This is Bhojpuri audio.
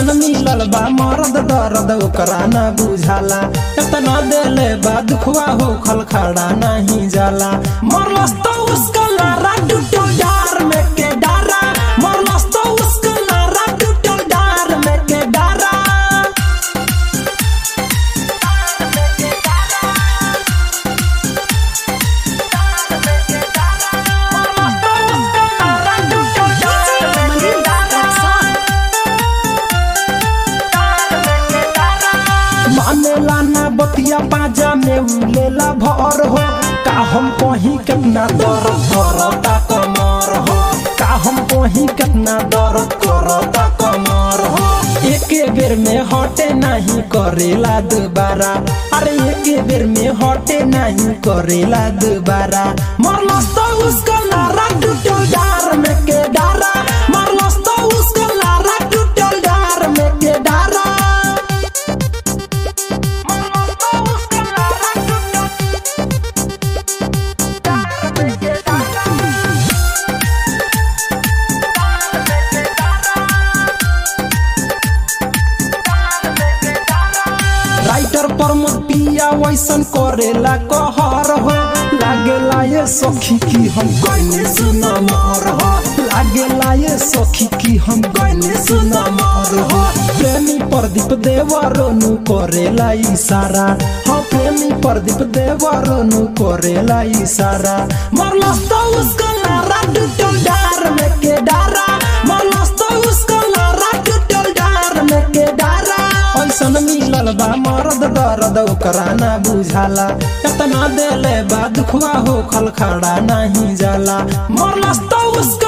ऐसन मिलल बा मरद दर्द ओकरा ना बुझाला एतना देले बा दुखवा हो खल खड़ा नहीं जाला मरलस तो उसका लारा टूटल डार में के डारा मरलस तो उसका लारा टूटल डार में के डारा मानेला ना बतिया बाजा में उलेला भर हो का हम कहीं कितना दर्द करता कमर हो का हम कहीं कितना दर्द करता कमर हो एके बेर में हटे नहीं करेला दोबारा अरे एके बेर में हटे नहीं करेला दोबारा मरलस तो उसका नारा टूटल डार में के डारा मरलस तो उसका नारा टूटल डार में के डारा राइटर प्रमोद पिया वैसन करेला कहर हो लागेला ये सखी की हम गइने सुन मर हो लागेला ये सखी की हम गइने सुन मर हो प्रेमी प्रदीप देवरनु करेला इशारा हाँ प्रेमी प्रदीप देवरनु करेला इशारा मरलस तो उसका नारा टूटल डार में के डारा मरलस तो उसका नारा टूटल डार में के डारा ऐसन मिलल बा मरद दर्द ओकरा ना बुझाला एतना देले बा दुखवा हो खल खड़ा नहीं जाला मरलस तो उसका